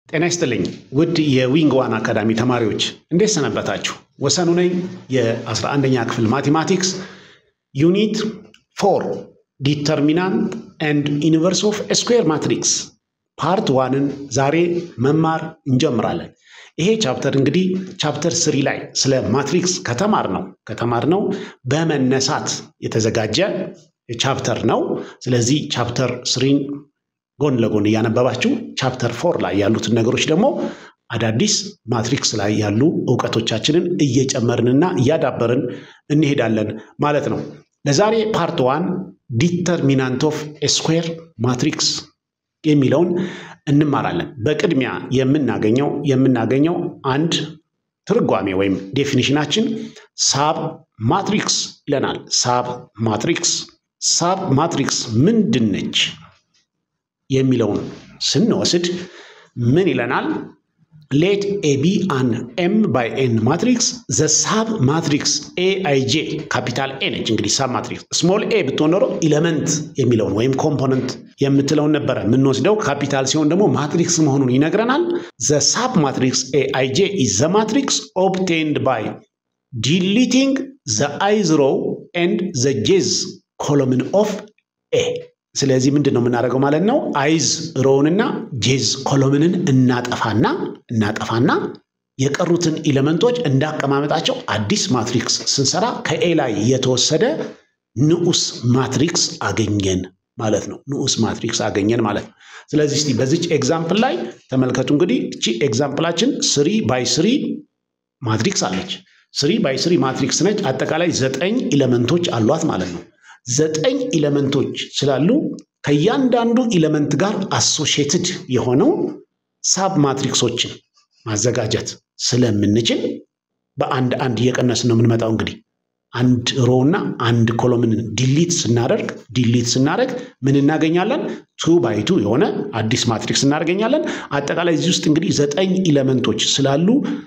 ጤና ይስጥልኝ ውድ የዊንግ ዋን አካዳሚ ተማሪዎች እንዴት ሰነበታችሁ? ወሰኑ ነኝ። የ11ኛ ክፍል ማቴማቲክስ ዩኒት ፎር ዲተርሚናንት ኤንድ ዩኒቨርስ ኦፍ ስኩዌር ማትሪክስ ፓርት ዋንን ዛሬ መማር እንጀምራለን። ይሄ ቻፕተር እንግዲህ ቻፕተር ስሪ ላይ ስለ ማትሪክስ ከተማር ነው ከተማር ነው በመነሳት የተዘጋጀ ቻፕተር ነው። ስለዚህ ቻፕተር ስሪን ጎን ለጎን እያነበባችሁ ቻፕተር ፎር ላይ ያሉትን ነገሮች ደግሞ አዳዲስ ማትሪክስ ላይ ያሉ እውቀቶቻችንን እየጨመርንና እያዳበርን እንሄዳለን ማለት ነው። ለዛሬ ፓርት ዋን ዲተርሚናንት ኦፍ ስኩዌር ማትሪክስ የሚለውን እንማራለን። በቅድሚያ የምናገኘው የምናገኘው አንድ ትርጓሜ ወይም ዴፊኒሽናችን ሳብ ማትሪክስ ይለናል። ሳብ ማትሪክስ ሳብ ማትሪክስ ምንድን ነች የሚለውን ስንወስድ ምን ይለናል? ሌት ኤ ቢ አን ኤም ባይ ኤን ማትሪክስ ዘ ሳብ ማትሪክስ ኤ አይ ጄ ካፒታል ኤ ነች። እንግዲህ ሳብ ማትሪክስ ስሞል ኤ ብትሆን ኖሮ ኢለመንት የሚለውን ወይም ኮምፖነንት የምትለውን ነበረ የምንወስደው። ካፒታል ሲሆን ደግሞ ማትሪክስ መሆኑን ይነግረናል። ዘ ሳብ ማትሪክስ ኤ አይ ጄ ኢዝ ዘ ማትሪክስ ኦብቴንድ ባይ ዲሊቲንግ ዘ አይዝ ሮው ኤንድ ዘ ጄዝ ኮሎምን ኦፍ ኤ ስለዚህ ምንድን ነው የምናደርገው ማለት ነው? አይዝ ሮውንና ጄዝ ኮሎምንን እናጠፋና እናጠፋና የቀሩትን ኢሌመንቶች እንዳቀማመጣቸው አዲስ ማትሪክስ ስንሰራ ከኤ ላይ የተወሰደ ንዑስ ማትሪክስ አገኘን ማለት ነው። ንዑስ ማትሪክስ አገኘን ማለት ነው። ስለዚህ እስቲ በዚች ኤግዛምፕል ላይ ተመልከቱ። እንግዲህ እቺ ኤግዛምፕላችን ስሪ ባይ ስሪ ማትሪክስ አለች። ስሪ ባይ ስሪ ማትሪክስ ነች። አጠቃላይ ዘጠኝ ኢሌመንቶች አሏት ማለት ነው። ዘጠኝ ኢለመንቶች ስላሉ ከእያንዳንዱ ኢለመንት ጋር አሶሺየትድ የሆነው ሳብ ማትሪክሶችን ማዘጋጀት ስለምንችል በአንድ አንድ እየቀነስን ነው የምንመጣው። እንግዲህ አንድ ሮ እና አንድ ኮሎምን ዲሊት ስናደርግ ዲሊት ስናደርግ ምን እናገኛለን? ቱ ባይ ቱ የሆነ አዲስ ማትሪክስ እናገኛለን። አጠቃላይ እዚህ ውስጥ እንግዲህ ዘጠኝ ኢለመንቶች ስላሉ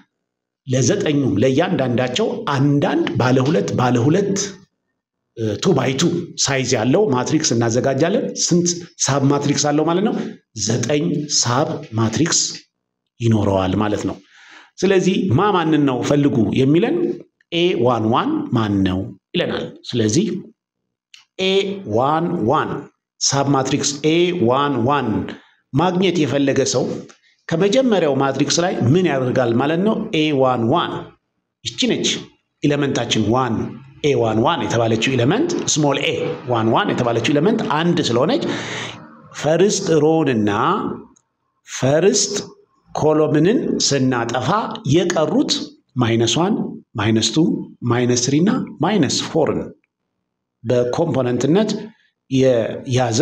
ለዘጠኙም ለእያንዳንዳቸው አንዳንድ ባለ ሁለት ባለ ሁለት ቱ ባይ ቱ ሳይዝ ያለው ማትሪክስ እናዘጋጃለን። ስንት ሳብ ማትሪክስ አለው ማለት ነው? ዘጠኝ ሳብ ማትሪክስ ይኖረዋል ማለት ነው። ስለዚህ ማ ማንን ነው ፈልጉ የሚለን ኤ ዋን ዋን ማን ነው ይለናል። ስለዚህ ኤ ዋን ዋን ሳብ ማትሪክስ ኤ ዋን ዋን ማግኘት የፈለገ ሰው ከመጀመሪያው ማትሪክስ ላይ ምን ያደርጋል ማለት ነው? ኤ ዋን ዋን ይቺ ነች ኢለመንታችን ዋን ኤ ዋን ዋን የተባለችው ኢለመንት ስሞል ኤ ዋን ዋን የተባለችው ኢለመንት አንድ ስለሆነች ፈርስት ሮውንና ፈርስት ኮሎምንን ስናጠፋ የቀሩት ማይነስ ዋን ማይነስ ቱ ማይነስ ትሪ እና ማይነስ ፎርን በኮምፖነንትነት የያዘ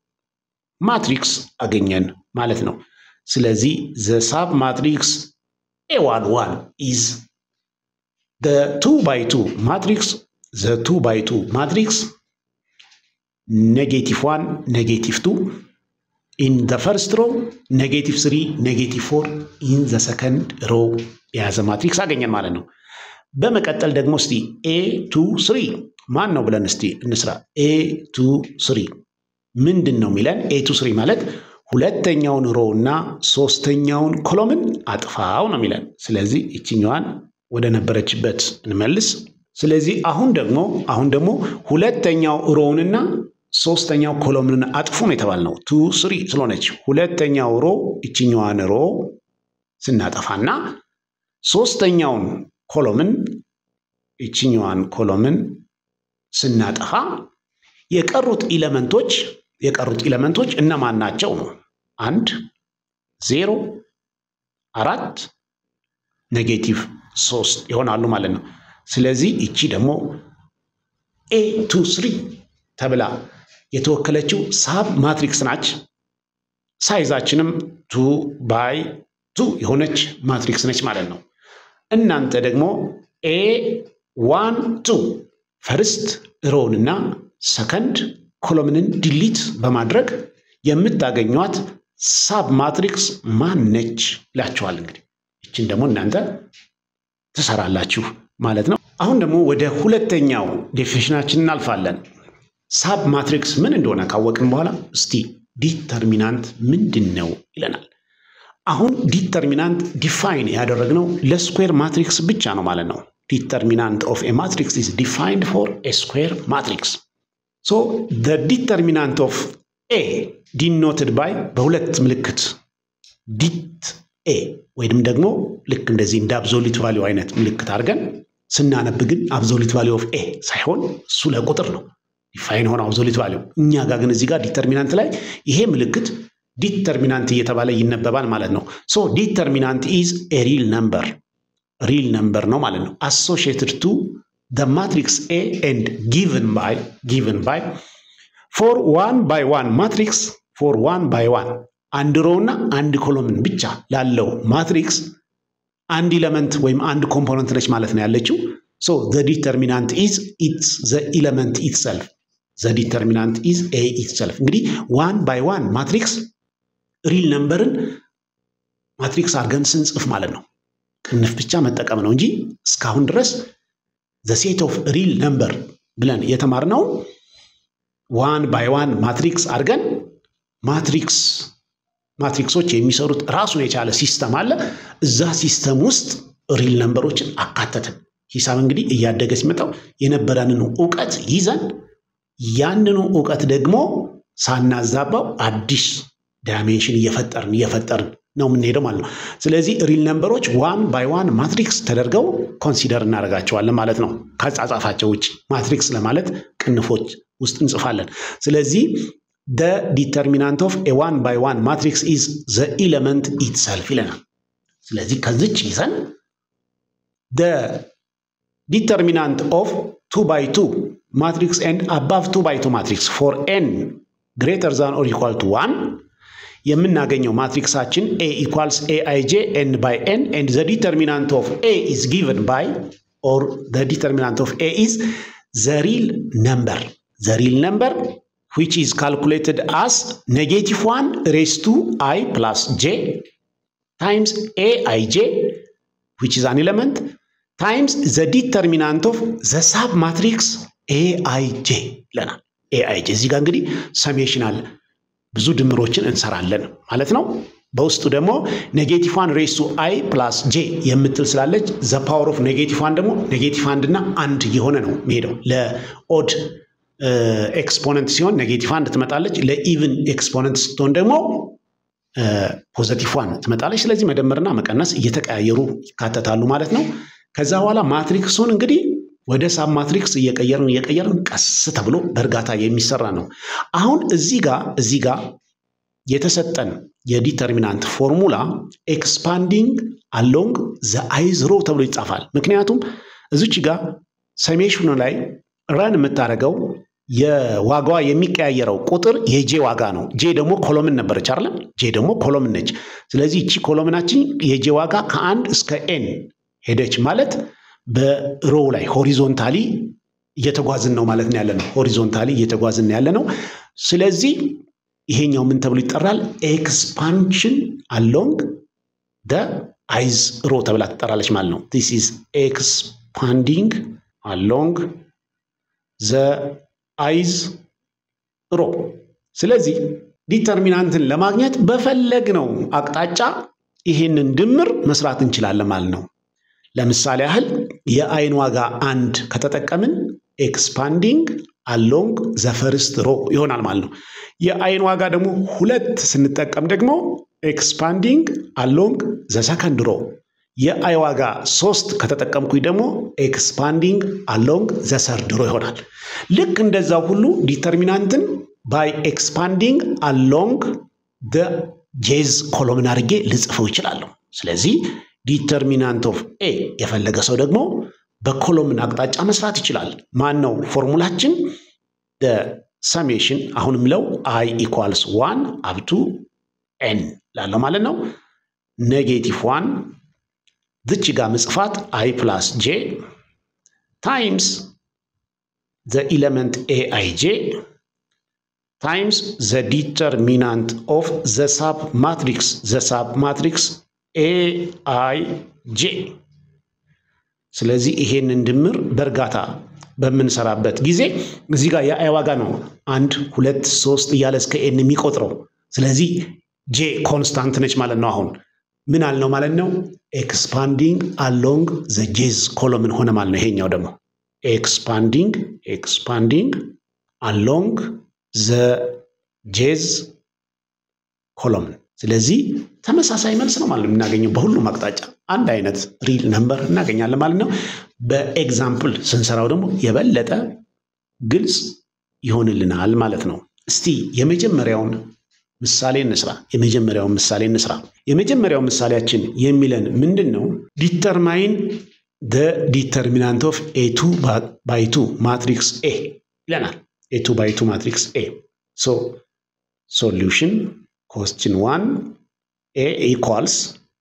ማትሪክስ አገኘን ማለት ነው። ስለዚህ ዘ ሳብ ማትሪክስ ኤ ዋን ዋን ኢዝ the 2 by 2 matrix the 2 by 2 matrix negative 1 negative 2 in the first row negative 3 negative 4 in the second row የያዘ ማትሪክስ አገኘን ማለት ነው። በመቀጠል ደግሞ እስቲ ኤ ቱ ስሪ ማን ነው ብለን እስቲ እንስራ። ኤ ቱ ስሪ ምንድን ነው የሚለን? ኤ ቱ ስሪ ማለት ሁለተኛውን ሮው እና ሶስተኛውን ኮሎምን አጥፋው ነው የሚለን። ስለዚህ ይችኛዋን ወደ ነበረችበት እንመልስ። ስለዚህ አሁን ደግሞ አሁን ደግሞ ሁለተኛው ሮውንና ሶስተኛው ኮሎምንን አጥፉ ነው የተባልነው። ቱ ስሪ ስለሆነች ሁለተኛው ሮ ይችኛዋን ሮ ስናጠፋና ሶስተኛውን ኮሎምን ይችኛዋን ኮሎምን ስናጠፋ የቀሩት ኢለመንቶች የቀሩት ኢለመንቶች እነማን ናቸው ነው? አንድ ዜሮ አራት ኔጌቲቭ ሶስት ይሆናሉ ማለት ነው። ስለዚህ እቺ ደግሞ ኤ ቱ ስሪ ተብላ የተወከለችው ሳብ ማትሪክስ ናች። ሳይዛችንም ቱ ባይ ቱ የሆነች ማትሪክስ ነች ማለት ነው። እናንተ ደግሞ ኤ ዋን ቱ ፈርስት ሮውንና ሰከንድ ኮሎምንን ዲሊት በማድረግ የምታገኟት ሳብ ማትሪክስ ማን ነች ይላችኋል። እንግዲህ ይችን ደግሞ እናንተ ትሰራላችሁ ማለት ነው። አሁን ደግሞ ወደ ሁለተኛው ዴፊኒሽናችን እናልፋለን። ሳብ ማትሪክስ ምን እንደሆነ ካወቅን በኋላ እስቲ ዲተርሚናንት ምንድን ነው ይለናል። አሁን ዲተርሚናንት ዲፋይን ያደረግነው ለስኩዌር ማትሪክስ ብቻ ነው ማለት ነው። ዲተርሚናንት ኦፍ ኤ ማትሪክስ ኢዝ ዲፋይንድ ፎር ኤ ስኩዌር ማትሪክስ። ሶ ደ ዲተርሚናንት ኦፍ ኤ ዲኖትድ ባይ በሁለት ምልክት ዲት ኤ ወይም ደግሞ ልክ እንደዚህ እንደ አብዞሊት ቫሊዩ አይነት ምልክት አድርገን ስናነብ ግን አብዞሊት ቫሊዩ ኦፍ ኤ ሳይሆን እሱ ለቁጥር ነው ዲፋይን ሆነ አብዞሊት ቫሊዩ። እኛ ጋር ግን እዚህ ጋር ዲተርሚናንት ላይ ይሄ ምልክት ዲተርሚናንት እየተባለ ይነበባል ማለት ነው። ሶ ዲተርሚናንት ኢዝ ኤ ሪል ነምበር ሪል ነምበር ነው ማለት ነው። አሶሺየትድ ቱ ደ ማትሪክስ ኤ ኤንድ ጊቭን ባይ ጊቭን ባይ ፎር ዋን ባይ ዋን ማትሪክስ ፎር ዋን ባይ ዋን አንድ ሮው እና አንድ ኮሎምን ብቻ ላለው ማትሪክስ አንድ ኢለመንት ወይም አንድ ኮምፖነንት ነች ማለት ነው ያለችው። ሶ ዘ ዲተርሚናንት ኢዝ ኢትስ ዘ ኢለመንት ኢትሰልፍ ዘ ዲተርሚናንት ኢዝ ኤ ኢትሰልፍ። እንግዲህ ዋን ባይ ዋን ማትሪክስ ሪል ነምበርን ማትሪክስ አድርገን ስንጽፍ ማለት ነው ቅንፍ ብቻ መጠቀም ነው እንጂ እስካሁን ድረስ ዘ ሴት ኦፍ ሪል ነምበር ብለን የተማርነው ዋን ባይ ዋን ማትሪክስ አድርገን ማትሪክስ ማትሪክሶች የሚሰሩት ራሱን የቻለ ሲስተም አለ። እዛ ሲስተም ውስጥ ሪል ነምበሮችን አካተትን። ሂሳብ እንግዲህ እያደገ ሲመጣው የነበረንን እውቀት ይዘን ያንኑ እውቀት ደግሞ ሳናዛባው አዲስ ዳይሜንሽን እየፈጠርን እየፈጠርን ነው የምንሄደው ማለት ነው። ስለዚህ ሪል ነምበሮች ዋን ባይ ዋን ማትሪክስ ተደርገው ኮንሲደር እናደርጋቸዋለን ማለት ነው። ከጻጻፋቸው ውጭ ማትሪክስ ለማለት ቅንፎች ውስጥ እንጽፋለን። ስለዚህ ደ ዲተርሚናንት ኦፍ ኤ ዋን ባይ ዋን ማትሪክስ ኢዝ ዘ ኢለመንት ኢትሰልፍ ይለናል። ስለዚህ ከዚች ይዘን ደ ዲተርሚናንት ኦፍ ቱ ባይ ቱ ማትሪክስ ኤንድ አባቭ ቱ ባይ ቱ ማትሪክስ ፎር ኤን ግሬተር ዛን ኦር ኢኳል ቱ ዋን የምናገኘው ማትሪክሳችን ኤ ኢኳልስ ኤ አይ ጄ ኤን ባይ ኤን ኤንድ ዘ ዲተርሚናንት ኦፍ ኤ ኢዝ ጊቨን ባይ ኦር ዘ ዲተርሚናንት ኦፍ ኤ ኢዝ ዘ ሪል ነምበር ዘ ሪል ነምበር which is calculated as negative 1 raised to i plus j times aij which is an element times the determinant of the sub matrix aij ይለናል። aij እዚህ ጋር እንግዲህ ሰሜሽን አለ። ብዙ ድምሮችን እንሰራለን ማለት ነው። በውስጡ ደግሞ ኔጌቲቭ ዋን ሬስ ቱ አይ ፕላስ ጄ የምትል ስላለች ዘ ፓወር ኦፍ ኔጌቲቭ ዋን ደግሞ ኔጌቲቭ አንድ እና አንድ የሆነ ነው የሚሄደው ለኦድ ኤክስፖነንት ሲሆን ኔጌቲቭ አንድ ትመጣለች። ለኢቭን ኤክስፖነንት ስትሆን ደግሞ ፖዘቲቭ ዋን ትመጣለች። ስለዚህ መደመርና መቀነስ እየተቀያየሩ ይካተታሉ ማለት ነው። ከዛ በኋላ ማትሪክሱን እንግዲህ ወደ ሳብ ማትሪክስ እየቀየርን እየቀየርን ቀስ ተብሎ በእርጋታ የሚሰራ ነው። አሁን እዚህ ጋር እዚህ ጋር የተሰጠን የዲተርሚናንት ፎርሙላ ኤክስፓንዲንግ አሎንግ ዘ አይዝ ሮ ተብሎ ይጻፋል። ምክንያቱም እዚች ጋር ሰሜሽኑ ላይ ረን የምታደርገው የዋጋዋ የሚቀያየረው ቁጥር የጄ ዋጋ ነው። ጄ ደግሞ ኮሎምን ነበረች አይደለም? ጄ ደግሞ ኮሎምን ነች። ስለዚህ እቺ ኮሎምናችን የጄ ዋጋ ከአንድ እስከ ኤን ሄደች ማለት በሮው ላይ ሆሪዞንታሊ እየተጓዝን ነው ማለት ነው ያለ ነው። ሆሪዞንታሊ እየተጓዝን ያለ ነው። ስለዚህ ይሄኛው ምን ተብሎ ይጠራል? ኤክስፓንሽን አሎንግ ደ አይዝ ሮ ተብላ ትጠራለች ማለት ነው። ዲስ ኢዝ ኤክስፓንዲንግ አሎንግ ዘ አይዝ ሮ። ስለዚህ ዲተርሚናንትን ለማግኘት በፈለግነው አቅጣጫ ይሄንን ድምር መስራት እንችላለን ማለት ነው። ለምሳሌ ያህል የአይን ዋጋ አንድ ከተጠቀምን ኤክስፓንዲንግ አሎንግ ዘ ፈርስት ሮ ይሆናል ማለት ነው። የአይን ዋጋ ደግሞ ሁለት ስንጠቀም ደግሞ ኤክስፓንዲንግ አሎንግ ዘ ሰከንድ ሮ የአይ ዋጋ ሶስት ከተጠቀምኩኝ ደግሞ ኤክስፓንዲንግ አሎንግ ዘ ሰርድ ሮ ይሆናል። ልክ እንደዛው ሁሉ ዲተርሚናንትን ባይ ኤክስፓንዲንግ አሎንግ ደ ጄዝ ኮሎምን አድርጌ ልጽፈው ይችላለሁ። ስለዚህ ዲተርሚናንት ኦፍ ኤ የፈለገ ሰው ደግሞ በኮሎምን አቅጣጫ መስራት ይችላል። ማን ነው ፎርሙላችን? ሰሜሽን አሁንም ለው አይ ኢኳልስ ዋን አብቱ ኤን ላለው ማለት ነው ኔጌቲቭ ዋን ዝች ጋር ምጽፋት አይ ፕላስ ጄ ታይምስ ዘ ኢለመንት ኤ አይ ጄ ታይምስ ዘ ዲተርሚናንት ኦፍ ዘ ሳብ ማትሪክስ ዘ ሳብ ማትሪክስ ኤ አይ ጄ። ስለዚህ ይሄንን ድምር በእርጋታ በምንሰራበት ጊዜ እዚህ ጋር የአይ ዋጋ ነው አንድ ሁለት ሶስት እያለ እስከ ኤን የሚቆጥረው። ስለዚህ ጄ ኮንስታንት ነች ማለት ነው። አሁን ምን አልነው ማለት ነው? ኤክስፓንዲንግ አሎንግ ዘ ጄዝ ኮሎምን ሆነ ማለት ነው። ይሄኛው ደግሞ ኤክስፓንዲንግ ኤክስፓንዲንግ አሎንግ ዘ ጄዝ ኮሎምን። ስለዚህ ተመሳሳይ መልስ ነው ማለት ነው የምናገኘው በሁሉም አቅጣጫ አንድ አይነት ሪል ነምበር እናገኛለን ማለት ነው። በኤግዛምፕል ስንሰራው ደግሞ የበለጠ ግልጽ ይሆንልናል ማለት ነው። እስቲ የመጀመሪያውን ምሳሌ እንስራ። የመጀመሪያውን ምሳሌ እንስራ። የመጀመሪያው ምሳሌያችን የሚለን ምንድን ነው? ዲተርማይን ደ ዲተርሚናንት ኦፍ ኤ ቱ ባይ ቱ ማትሪክስ ኤ ይለናል። ኤ ቱ ባይ ቱ ማትሪክስ ኤ ሶ ሶሉሽን ኮስችን ዋን ኤ ኢኳልስ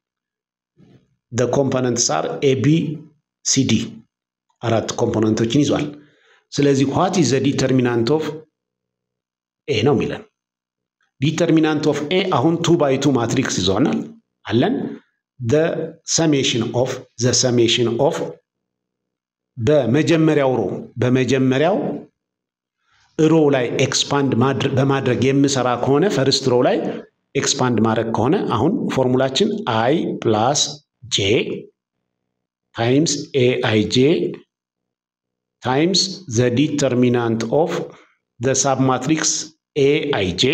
ደ ኮምፖነንትስ አር ኤ ቢ ሲ ዲ አራት ኮምፖነንቶችን ይዟል። ስለዚህ ዋት ኢዝ ዘ ዲተርሚናንት ኦፍ ኤ ነው የሚለን ዲተርሚናንት ኦፍ ኤ አሁን ቱ ባይ ቱ ማትሪክስ ይዞናል አለን ዘ ሰሜሽን ኦፍ ዘ ሰሜሽን ኦፍ በመጀመሪያው ሮ በመጀመሪያው ሮ ላይ ኤክስፓንድ በማድረግ የምሰራ ከሆነ ፈርስት ሮ ላይ ኤክስፓንድ ማድረግ ከሆነ አሁን ፎርሙላችን አይ ፕላስ ጄ ታይምስ ኤ አይ ጄ ታይምስ ዘ ዲተርሚናንት ኦፍ ዘ ሳብ ማትሪክስ ኤ አይ ጄ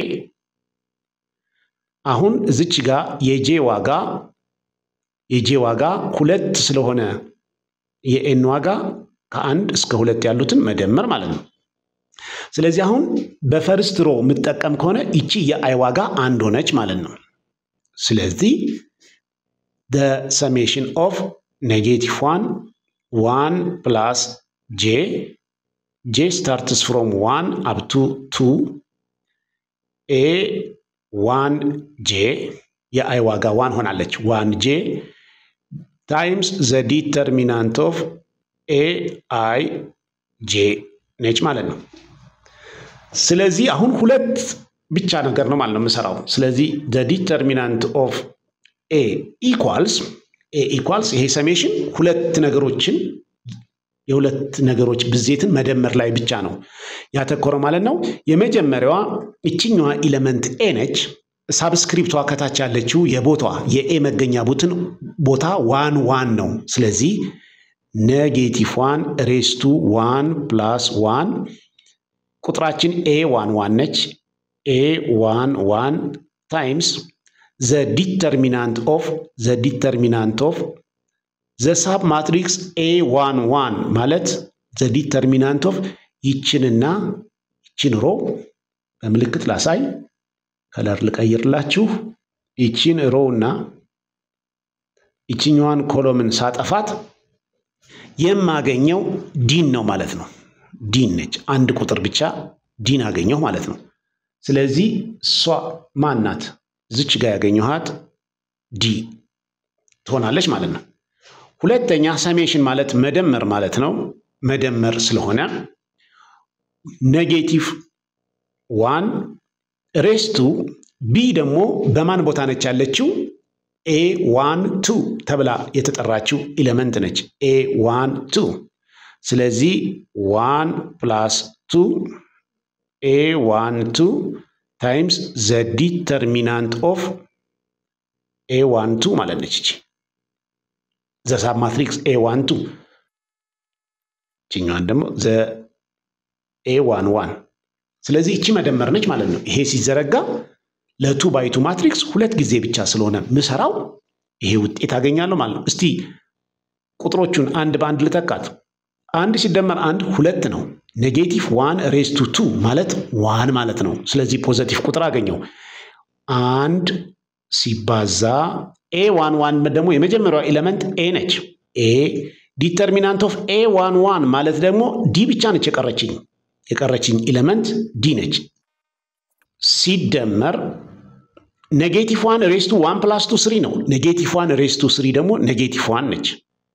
አሁን እዚች ጋር የጄ ዋጋ የጄ ዋጋ ሁለት ስለሆነ የኤን ዋጋ ከአንድ እስከ ሁለት ያሉትን መደመር ማለት ነው። ስለዚህ አሁን በፈርስት ሮ የምጠቀም ከሆነ ይቺ የአይ ዋጋ አንድ ሆነች ማለት ነው። ስለዚህ ደ ሰሜሽን ኦፍ ኔጌቲቭ ዋን ዋን ፕላስ ጄ ጄ ስታርትስ ፍሮም ዋን አፕቱ ቱ ኤ ዋን ጄ የአይ ዋጋ ዋን ሆናለች። ዋን ጄ ታይምስ ዘ ዲተርሚናንት ኦፍ ኤ አይ ጄ ነች ማለት ነው። ስለዚህ አሁን ሁለት ብቻ ነገር ነው ማለት ነው የምሰራው። ስለዚህ ዘ ዲተርሚናንት ኦፍ ኤ ኢኳልስ ኤ ኢኳልስ ይሄ ሰሜሽን ሁለት ነገሮችን የሁለት ነገሮች ብዜትን መደመር ላይ ብቻ ነው ያተኮረው ማለት ነው። የመጀመሪያዋ ይችኛዋ ኢለመንት ኤ ነች። ሳብስክሪፕቷ ከታች ያለችው የቦታዋ የኤ መገኛ ቡትን ቦታ ዋን ዋን ነው። ስለዚህ ኔጌቲቭ ዋን ሬስቱ ዋን ፕላስ ዋን ቁጥራችን ኤ ዋን ዋን ነች። ኤ ዋን ዋን ታይምስ ዘ ዲተርሚናንት ኦፍ ዘ ዲተርሚናንት ኦፍ ዘ ሳብ ማትሪክስ ኤ ዋን ዋን ማለት ዘ ዲተርሚናንት ኦፍ ይችንና ይችን ሮ በምልክት ላሳይ፣ ከለር ልቀይርላችሁ። ይችን ሮ እና ይችኛዋን ኮሎምን ሳጠፋት የማገኘው ዲን ነው ማለት ነው። ዲን ነች። አንድ ቁጥር ብቻ ዲን አገኘሁ ማለት ነው። ስለዚህ እሷ ማን ናት? ዝች ጋር ያገኘኋት ዲ ትሆናለች ማለት ነው። ሁለተኛ ሰሜሽን ማለት መደመር ማለት ነው። መደመር ስለሆነ ኔጌቲቭ ዋን ሬስቱ ቢ ደግሞ በማን ቦታ ነች ያለችው? ኤ ዋን ቱ ተብላ የተጠራችው ኢለመንት ነች። ኤ ዋን ቱ ስለዚህ ዋን ፕላስ ቱ ኤ ዋን ቱ ታይምስ ዘ ዲተርሚናንት ኦፍ ኤ ዋን ቱ ማለት ነች እቺ ዘ ሳብ ማትሪክስ ኤ ዋን ቱ ችኛዋን ደግሞ ዘ ኤ ዋን ዋን ስለዚህ እቺ መደመር ነች ማለት ነው። ይሄ ሲዘረጋ ለቱ ባይቱ ማትሪክስ ሁለት ጊዜ ብቻ ስለሆነ ምሰራው ይሄ ውጤት አገኛለሁ ማለት ነው። እስቲ ቁጥሮቹን አንድ በአንድ ልጠቃት። አንድ ሲደመር አንድ ሁለት ነው። ኔጌቲቭ ዋን ሬስቱ ቱ ማለት ዋን ማለት ነው። ስለዚህ ፖዘቲቭ ቁጥር አገኘው። አንድ ሲባዛ ኤ ዋን ዋን ደግሞ የመጀመሪያው ኤሌመንት ኤ ነች። ኤ ዲተርሚናንት ኦፍ ኤ ዋን ዋን ማለት ደግሞ ዲ ብቻ ነች የቀረችኝ የቀረችኝ ኤሌመንት ዲ ነች። ሲደመር ኔጌቲቭ ዋን ሬስቱ ዋን ፕላስ ቱ ስሪ ነው። ኔጌቲቭ ዋን ሬስቱ ስሪ ደግሞ ኔጌቲቭ ዋን ነች።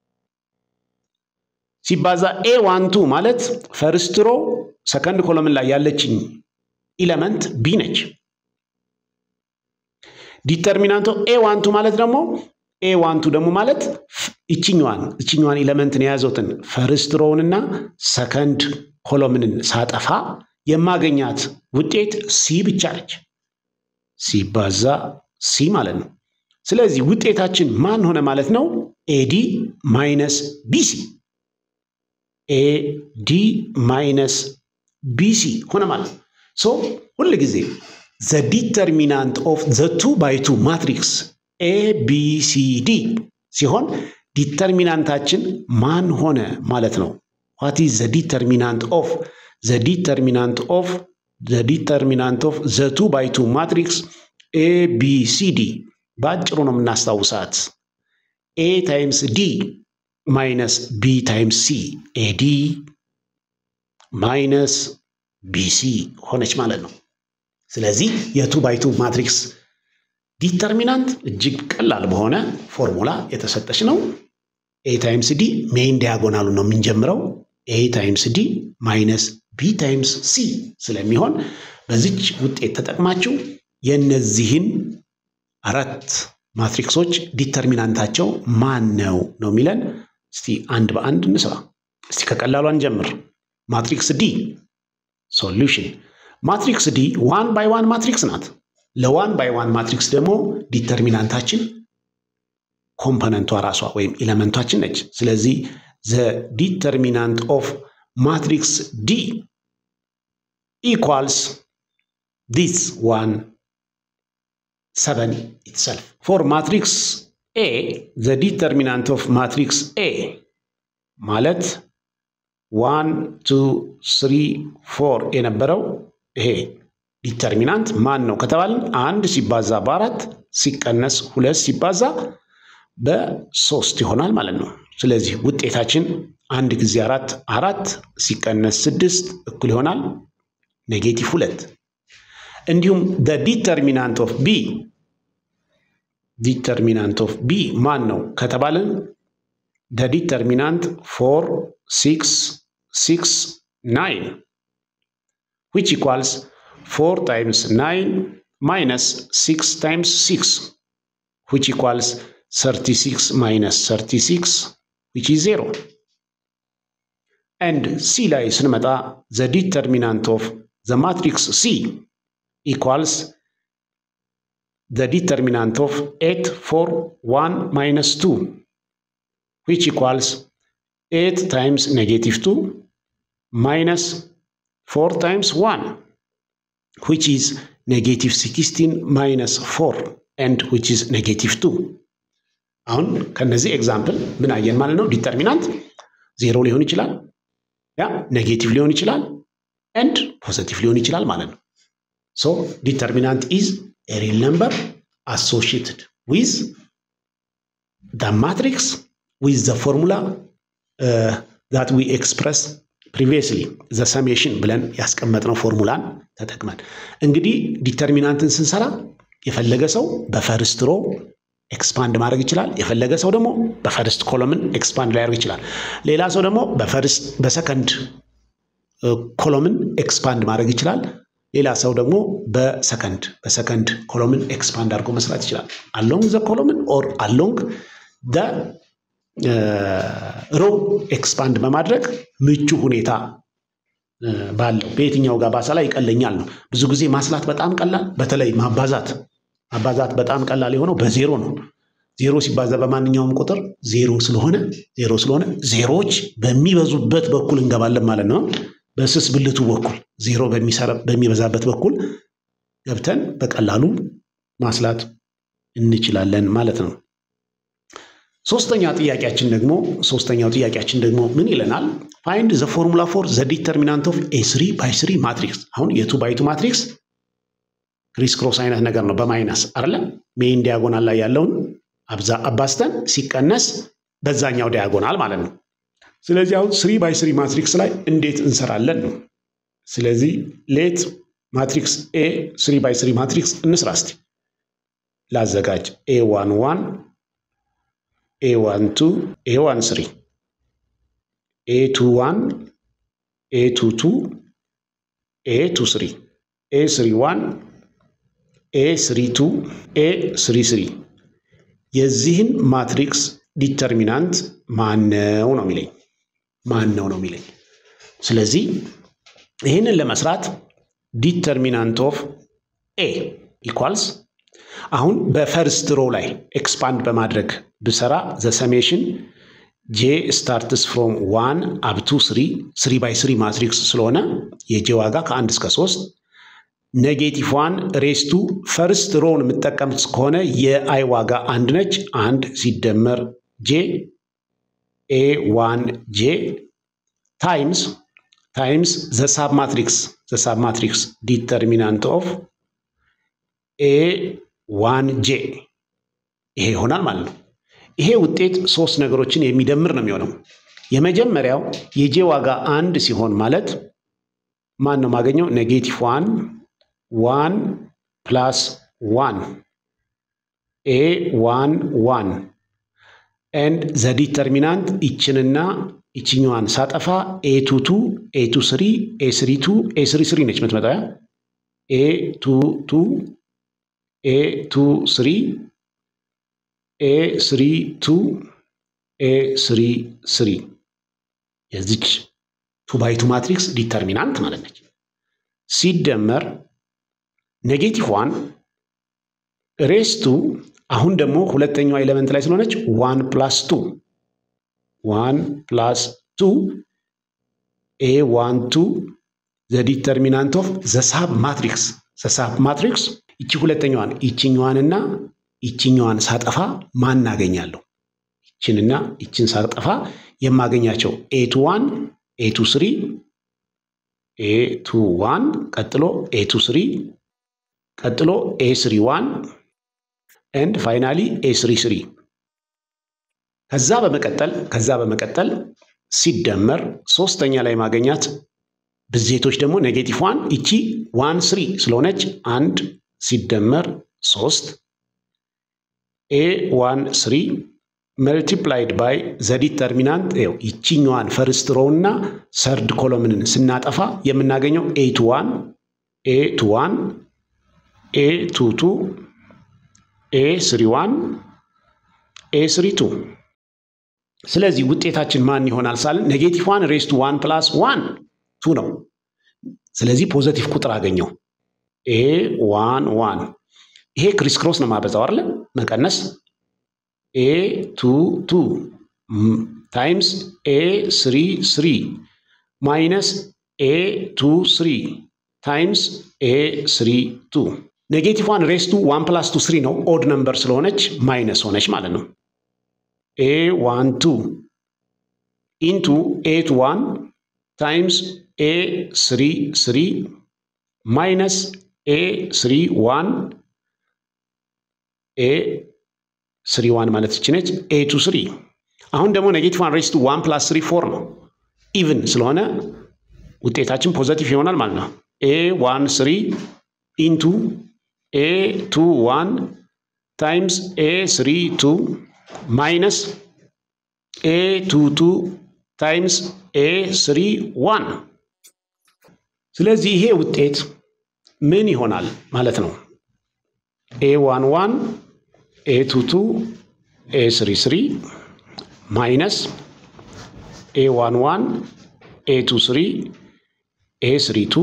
ሲባዛ ኤ ዋን ቱ ማለት ፈርስት ሮ ሰከንድ ኮሎምን ላይ ያለችኝ ኢለመንት ቢ ነች። ዲተርሚናንቶ ኤ ዋን ቱ ማለት ደግሞ ኤ ዋን ቱ ደግሞ ማለት ይችኛዋን ይችኛዋን ኢለመንትን የያዘውትን ፈርስት ሮውንና ሰከንድ ኮሎምንን ሳጠፋ የማገኛት ውጤት ሲ ብቻ ነች። ሲባዛ ሲ ማለት ነው። ስለዚህ ውጤታችን ማን ሆነ ማለት ነው? ኤዲ ማይነስ ቢሲ ኤዲ ማይነስ ቢሲ ሆነ ማለት ነው። ሶ ሁል ጊዜ ዘ ዲተርሚናንት ኦፍ ዘ ቱ ባይ ቱ ማትሪክስ ኤ ቢ ሲ ዲ ሲሆን ዲተርሚናንታችን ማን ሆነ ማለት ነው። ዋት ኢዝ ዘ ዲተርሚናንት ኦፍ ዘ ዲተርሚናንት ኦፍ ዘ ዲተርሚናንት ኦፍ ዘ ቱ ባይ ቱ ማትሪክስ ኤ ቢ ሲ ዲ በአጭሩ ነው የምናስታውሳት ኤ ታይምስ ዲ ማይነስ ቢ ታይምስ ሲ ኤዲ ማይነስ ቢሲ ሆነች ማለት ነው። ስለዚህ የቱ ባይቱ ማትሪክስ ዲተርሚናንት እጅግ ቀላል በሆነ ፎርሙላ የተሰጠች ነው። ኤ ታይምስ ዲ ሜይን ዲያጎናሉ ነው የምንጀምረው። ኤ ታይምስ ዲ ማይነስ ቢ ታይምስ ሲ ስለሚሆን በዚች ውጤት ተጠቅማችሁ የእነዚህን አራት ማትሪክሶች ዲተርሚናንታቸው ማን ነው ነው የሚለን። እስቲ አንድ በአንድ እንስራ። እስቲ ከቀላሉ እንጀምር። ማትሪክስ ዲ ሶሉሽን። ማትሪክስ ዲ ዋን ባይ ዋን ማትሪክስ ናት። ለዋን ባይ ዋን ማትሪክስ ደግሞ ዲተርሚናንታችን ኮምፖነንቷ ራሷ ወይም ኤለመንቷችን ነች። ስለዚህ ዘ ዲተርሚናንት ኦፍ ማትሪክስ ዲ ኢኳልስ ዲስ ዋን ሰቨን ኢትሰልፍ ፎር ማትሪክስ ኤ ዘ ዲተርሚናንት ኦፍ ማትሪክስ ኤ ማለት ዋን ቱ ስሪ ፎር የነበረው ይሄ ዲተርሚናንት ማን ነው ከተባልን አንድ ሲባዛ በአራት ሲቀነስ ሁለት ሲባዛ በሶስት ይሆናል ማለት ነው። ስለዚህ ውጤታችን አንድ ጊዜ አራት አራት ሲቀነስ ስድስት እኩል ይሆናል ኔጌቲቭ ሁለት። እንዲሁም ደ ዲተርሚናንት ኦፍ ቢ ዲተርሚናንት ኦፍ ቢ ማን ነው ከተባልን ደ ዲተርሚናንት ፎር ሲክስ ሲክስ ናይን ዊች ኢኳልስ ፎር ታይምስ ናይን ማይነስ ሲክስ ታይምስ ሲክስ ዊች ኢኳልስ ሰርቲ ሲክስ ማይነስ ሰርቲ ሲክስ ዊች ኢዝ ዜሮ ኤንድ ሲ ላይ ስንመጣ ዘ ዲተርሚናንት ኦፍ ዘ ማትሪክስ ሲ ኢኳልስ the determinant of 8 4 1 minus 2 which equals 8 times negative 2 minus 4 times 1 which is negative 16 minus 4 and which is negative 2 አሁን ከነዚህ ኤግዛምፕል ምን አየን ማለት ነው ዲተርሚናንት ዜሮ ሊሆን ይችላል ያ ኔጌቲቭ ሊሆን ይችላል ኤንድ ፖዘቲቭ ሊሆን ይችላል ማለት ነው ሶ ዲተርሚናንት ኢዝ a real number associated with the matrix with the formula uh, that we express previously the summation ብለን ያስቀመጥነው ፎርሙላን ተጠቅመን እንግዲህ ዲተርሚናንትን ስንሰራ የፈለገ ሰው በፈርስት ሮ ኤክስፓንድ ማድረግ ይችላል። የፈለገ ሰው ደግሞ በፈርስት ኮሎምን ኤክስፓንድ ሊያደርግ ይችላል። ሌላ ሰው ደግሞ በፈርስት በሰከንድ ኮሎምን ኤክስፓንድ ማድረግ ይችላል። ሌላ ሰው ደግሞ በሰከንድ በሰከንድ ኮሎምን ኤክስፓንድ አድርጎ መስራት ይችላል። አሎንግ ዘ ኮሎምን ኦር አሎንግ ደ ሮ ኤክስፓንድ በማድረግ ምቹ ሁኔታ ባለው በየትኛው ጋር ባሰላ ይቀለኛል ነው። ብዙ ጊዜ ማስላት በጣም ቀላል፣ በተለይ ማባዛት ማባዛት በጣም ቀላል የሆነው በዜሮ ነው። ዜሮ ሲባዛ በማንኛውም ቁጥር ዜሮ ስለሆነ ዜሮ ስለሆነ ዜሮዎች በሚበዙበት በኩል እንገባለን ማለት ነው። በስስ ብልቱ በኩል ዜሮ በሚበዛበት በኩል ገብተን በቀላሉ ማስላት እንችላለን ማለት ነው። ሶስተኛ ጥያቄያችን ደግሞ ሶስተኛው ጥያቄያችን ደግሞ ምን ይለናል? ፋይንድ ዘ ፎርሙላ ፎር ዘ ዲተርሚናንት ኦፍ ኤ ስሪ ባይ ስሪ ማትሪክስ። አሁን የቱ ባይ ቱ ማትሪክስ ክሪስ ክሮስ አይነት ነገር ነው በማይነስ አይደለ? ሜይን ዲያጎናል ላይ ያለውን አብዛ አባስተን ሲቀነስ በዛኛው ዲያጎናል ማለት ነው። ስለዚህ አሁን ስሪ ባይ ስሪ ማትሪክስ ላይ እንዴት እንሰራለን ነው። ስለዚህ ሌት ማትሪክስ ኤ ስሪ ባይ ስሪ ማትሪክስ እንስራ እስቲ። ላዘጋጅ ኤ ዋን ዋን ኤ ዋን ቱ ኤ ዋን ስሪ ኤ ቱ ዋን ኤ ቱ ቱ ኤ ቱ ስሪ ኤ ስሪ ዋን ኤ ስሪ ቱ ኤ ስሪ ስሪ የዚህን ማትሪክስ ዲተርሚናንት ማነው ነው የሚለኝ ማን ነው ነው የሚለኝ። ስለዚህ ይህንን ለመስራት ዲተርሚናንት ኦፍ ኤ ኢኳልስ አሁን በፈርስት ሮ ላይ ኤክስፓንድ በማድረግ ብሰራ ዘ ሰሜሽን ጄ ስታርትስ ፍሮም ዋን አብቱ ስሪ ስሪ ባይ ስሪ ማትሪክስ ስለሆነ የጄ ዋጋ ከአንድ እስከ ሶስት ኔጌቲቭ ዋን ሬስቱ ፈርስት ሮውን የምጠቀምት ከሆነ የአይ ዋጋ አንድ ነች። አንድ ሲደመር ጄ ኤ ዋን ጄ ታይምስ ታይምስ ዘ ሳብ ማትሪክስ ዘ ሳብ ማትሪክስ ዲተርሚናንት ኦፍ ኤ ዋን ጄ ይሄ ይሆናል ማለት ነው። ይሄ ውጤት ሶስት ነገሮችን የሚደምር ነው የሚሆነው። የመጀመሪያው የጄ ዋጋ አንድ ሲሆን ማለት ማን ነው የማገኘው? ኔጌቲቭ ዋን ዋን ፕላስ ዋን ኤ ዋን ዋን ኤንድ ዘ ዲተርሚናንት ይችንና ይችኛዋን ሳጠፋ ኤ ቱ ቱ ኤ ቱ ስሪ ኤ ስሪ ቱ ኤ ስሪ ስሪ ነች የምትመጣው ኤ ቱ ቱ ኤ ቱ ስሪ ኤ ስሪ ቱ ኤ ስሪ ስሪ የዚች ቱ ባይ ቱ ማትሪክስ ዲተርሚናንት ማለት ነች። ሲደመር ኔጌቲቭ ዋን ሬስቱ አሁን ደግሞ ሁለተኛዋ ኤሌመንት ላይ ስለሆነች ዋን ፕላስ ቱ ዋን ፕላስ ቱ ኤ ዋን ቱ ዘ ዲተርሚናንት ኦፍ ዘ ሳብ ማትሪክስ ዘ ሳብ ማትሪክስ ይቺ ሁለተኛዋን ይችኛዋንና ይችኛዋን ሳጠፋ ማን አገኛለሁ? ይችንና ይችን ሳጠፋ የማገኛቸው ኤ ቱ ዋን ኤ ቱ ስሪ ኤ ቱ ዋን ቀጥሎ ኤ ቱ ስሪ ቀጥሎ ኤ ስሪ ዋን ኤንድ ፋይናሊ ኤ ስሪ ስሪ ከዛ በመቀጠል ከዛ በመቀጠል ሲደመር ሶስተኛ ላይ ማገኛት ብዜቶች ደግሞ ኔጌቲቭ ዋን ይቺ ዋን ስሪ ስለሆነች አንድ ሲደመር ሶስት ኤ ዋን ስሪ መልቲፕላይድ ባይ ዘ ዲተርሚናንት ው ይቺኛዋን ፈርስት ሮው እና ሰርድ ኮሎምንን ስናጠፋ የምናገኘው ኤ ቱ ዋን ኤ ቱ ዋን ኤ ቱ ቱ ኤ ስሪ ዋን ኤ ስሪ ቱ ስለዚህ ውጤታችን ማን ይሆናል ሳልን ኔጌቲቭ ዋን ሬስቱ ዋን ፕላስ ዋን ቱ ነው። ስለዚህ ፖዘቲቭ ቁጥር አገኘው ኤ ዋን ዋን ይሄ ክሪስ ክሮስ ነው ማበዛው አይደለ? መቀነስ ኤ ቱ ቱ ታይምስ ኤ ስሪ ስሪ ማይነስ ኤ ቱ ስሪ ታይምስ ኤ ስሪ ቱ ኔጌቲቭ ዋን ሬስቱ ዋን ፕላስ ቱ ስሪ ነው። ኦድ ነምበር ስለሆነች ማይነስ ሆነች ማለት ነው። ኤ ዋን ቱ ኢንቱ ኤ ቱ ዋን ታይምስ ኤ ስሪ ስሪ ማይነስ ኤ ስሪ ዋን ኤ ስሪ ዋን ማለት ይችነች ኤ ቱ ስሪ። አሁን ደግሞ ኔጌቲቭ ዋን ሬስቱ ዋን ፕላስ ስሪ ፎር ነው። ኢቭን ስለሆነ ውጤታችን ፖዘቲቭ ይሆናል ማለት ነው። ኤ ዋን ስሪ ኢንቱ ኤ ቱ ዋን ታይምስ ኤ ስሪ ቱ ማይነስ ኤ ቱ ቱ ታይምስ ኤ ስሪ ዋን። ስለዚህ ይሄ ውጤት ምን ይሆናል ማለት ነው? ኤ ዋን ዋን ኤ ቱ ቱ ኤ ስሪ ስሪ ማይነስ ኤ ዋን ዋን ኤ ቱ ስሪ ኤ ስሪ ቱ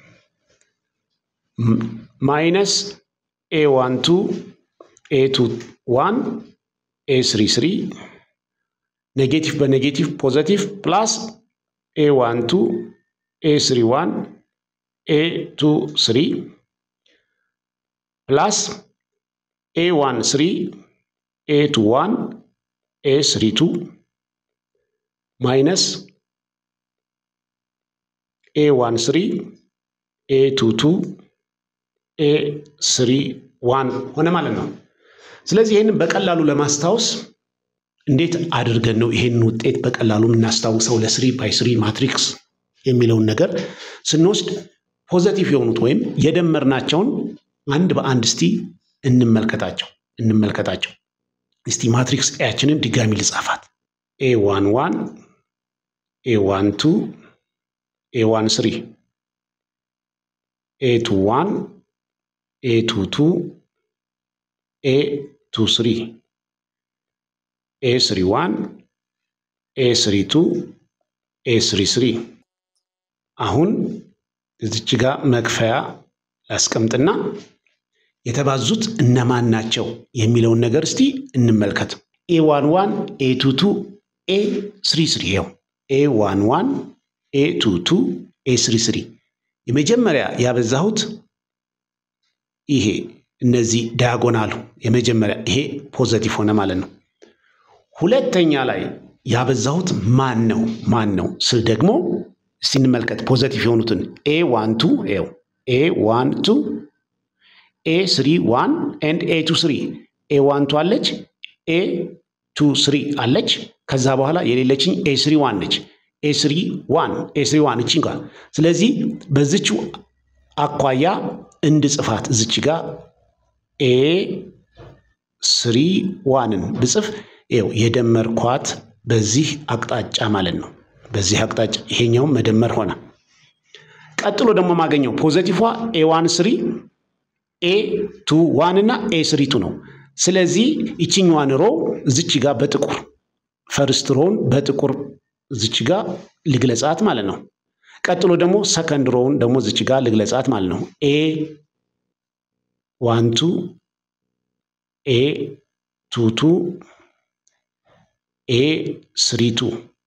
ማይነስ ኤ ዋን ቱ ኤ ቱ ዋን ኤ ስሪ ስሪ ኔጌቲቭ በኔጌቲቭ ፖዘቲቭ ፕላስ ኤ ዋን ቱ ኤ ስሪ ዋን ኤ ቱ ስሪ ፕላስ ኤ ዋን ስሪ ኤ ቱ ዋን ኤ ስሪ ቱ ማይነስ ኤ ዋን ስሪ ኤ ቱ ቱ ኤ ስሪ ዋን ሆነ ማለት ነው። ስለዚህ ይህንን በቀላሉ ለማስታወስ እንዴት አድርገን ነው ይሄንን ውጤት በቀላሉ የምናስታውሰው ለስሪ ባይ ስሪ ማትሪክስ የሚለውን ነገር ስንወስድ ፖዘቲቭ የሆኑት ወይም የደመርናቸውን አንድ በአንድ እስቲ እንመልከታቸው እንመልከታቸው። እስቲ ማትሪክስ ኤያችንን ድጋሚ ልጻፋት። ኤ ዋን ዋን ኤ ዋን ቱ ኤ ዋን ስሪ ኤ ቱ ዋን ኤ ቱ ቱ ኤ ቱ ስሪ ኤ ስሪ ዋን ኤ ስሪ ቱ ኤ ስሪ ስሪ። አሁን እዚች ጋር መክፈያ ላስቀምጥና የተባዙት እነማን ናቸው የሚለውን ነገር እስቲ እንመልከት። ኤ ዋን ዋን ኤ ቱ ቱ ኤ ስሪ ስሪ ይኸው ኤ ዋን ዋን ኤ ቱ ቱ ኤ ስሪ ስሪ የመጀመሪያ ያበዛሁት ይሄ እነዚህ ዳያጎናሉ የመጀመሪያ ይሄ ፖዘቲቭ ሆነ ማለት ነው። ሁለተኛ ላይ ያበዛሁት ማን ነው ማን ነው ስል ደግሞ እስቲ እንመልከት ፖዘቲቭ የሆኑትን ኤ ዋን ቱ ኤው ኤ ዋን ቱ ኤ ስሪ ዋን ኤንድ ኤ ቱ ስሪ ኤ ዋን ቱ አለች ኤ ቱ ስሪ አለች። ከዛ በኋላ የሌለችኝ ኤ ስሪ ዋን ነች። ኤ ስሪ ዋን ኤ ስሪ ዋን እቺ ጋር ስለዚህ በዚች አኳያ እንድጽፋት እዚች ጋር ኤ ስሪ ዋንን ብጽፍ ይኸው የደመርኳት በዚህ አቅጣጫ ማለት ነው። በዚህ አቅጣጫ ይሄኛውም መደመር ሆነ። ቀጥሎ ደግሞ ማገኘው ፖዘቲፏ ኤ ዋን ስሪ ኤ ቱ ዋን እና ኤ ስሪ ቱ ነው። ስለዚህ ይችኛዋን ሮ እዚች ጋር በጥቁር ፈርስት ሮውን በጥቁር እዚች ጋር ልግለጻት ማለት ነው። ቀጥሎ ደግሞ ሰከንድ ሮውን ደግሞ እዚች ጋር ልግለጻት ማለት ነው። ኤ ዋን ቱ ኤ ቱ ቱ ኤ ስሪ ቱ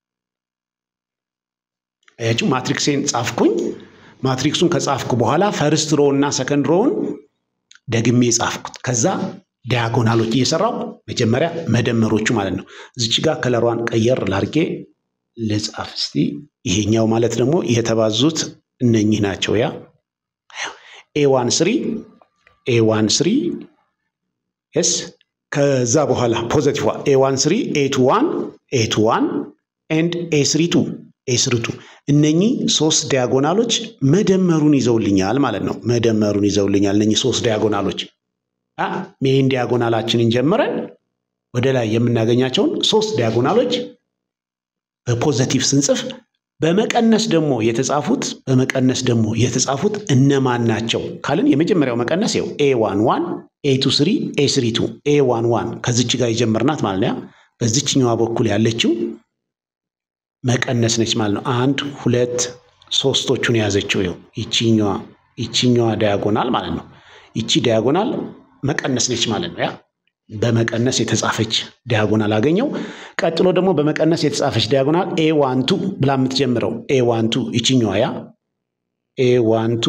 አያችሁ፣ ማትሪክሴን ጻፍኩኝ። ማትሪክሱን ከጻፍኩ በኋላ ፈርስት ሮውን እና ሰከንድ ሮውን ደግሜ ጻፍኩት። ከዛ ዲያጎናሎች እየሰራው መጀመሪያ መደመሮቹ ማለት ነው። እዚች ጋር ከለሯን ቀየር ላርጌ ልጻፍ እስቲ። ይሄኛው ማለት ደግሞ የተባዙት እነኚህ ናቸው። ያ ኤ ዋን ስሪ ኤ ዋን ስሪ የስ ከዛ በኋላ ፖዘቲቭ ኤ ዋን ስሪ ኤ ቱ ዋን ኤ ቱ ዋን ኤንድ ኤ ስሪ ቱ ኤ ስሪ ቱ እነኚህ ሶስት ዲያጎናሎች መደመሩን ይዘውልኛል ማለት ነው። መደመሩን ይዘውልኛል እነኚህ ሶስት ዲያጎናሎች ሜይን ዲያጎናላችንን ጀምረን ወደ ላይ የምናገኛቸውን ሶስት ዲያጎናሎች በፖዘቲቭ ስንጽፍ በመቀነስ ደግሞ የተጻፉት በመቀነስ ደግሞ የተጻፉት እነማን ናቸው ካልን የመጀመሪያው መቀነስ ው ኤ ዋን ዋን ኤ ቱ ስሪ ኤ ስሪ ቱ ኤ ዋን ዋን ከዚች ጋር የጀመርናት ማለት ነው። በዚችኛዋ በኩል ያለችው መቀነስ ነች ማለት ነው። አንድ ሁለት ሶስቶቹን የያዘችው ው ይቺኛዋ ይቺኛዋ ዲያጎናል ማለት ነው። ይቺ ዲያጎናል መቀነስ ነች ማለት ነው። ያ በመቀነስ የተጻፈች ዲያጎናል አገኘው። ቀጥሎ ደግሞ በመቀነስ የተጻፈች ዲያጎናል ኤ ዋንቱ ብላ የምትጀምረው ኤ ዋንቱ ይችኛዋ ያ ኤ ዋንቱ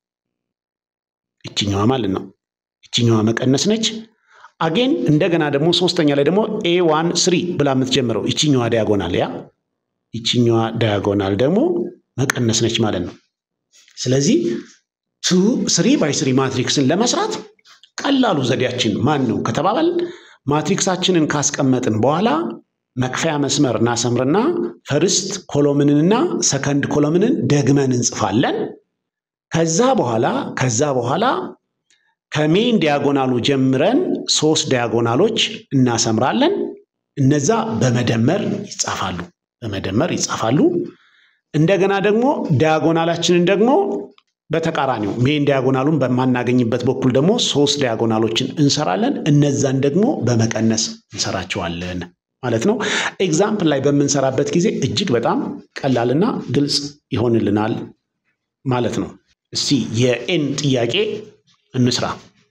ይችኛዋ ማለት ነው። ይችኛዋ መቀነስ ነች። አጌን እንደገና ደግሞ ሶስተኛ ላይ ደግሞ ኤ ዋን ስሪ ብላ የምትጀምረው ይችኛዋ ዲያጎናል ያ ይችኛዋ ዲያጎናል ደግሞ መቀነስ ነች ማለት ነው። ስለዚህ ቱ ስሪ ባይ ስሪ ማትሪክስን ለመስራት ቀላሉ ዘዴያችን ማን ነው ከተባባል ማትሪክሳችንን ካስቀመጥን በኋላ መክፈያ መስመር እናሰምርና ፈርስት ኮሎምንንና ሰከንድ ኮሎምንን ደግመን እንጽፋለን። ከዛ በኋላ ከዛ በኋላ ከሜን ዲያጎናሉ ጀምረን ሶስት ዲያጎናሎች እናሰምራለን። እነዛ በመደመር ይጻፋሉ በመደመር ይጻፋሉ። እንደገና ደግሞ ዲያጎናላችንን ደግሞ በተቃራኒው ሜን ዲያጎናሉን በማናገኝበት በኩል ደግሞ ሶስት ዲያጎናሎችን እንሰራለን። እነዛን ደግሞ በመቀነስ እንሰራቸዋለን ማለት ነው። ኤግዛምፕል ላይ በምንሰራበት ጊዜ እጅግ በጣም ቀላልና ግልጽ ይሆንልናል ማለት ነው። እስቲ የኤን ጥያቄ እንስራ።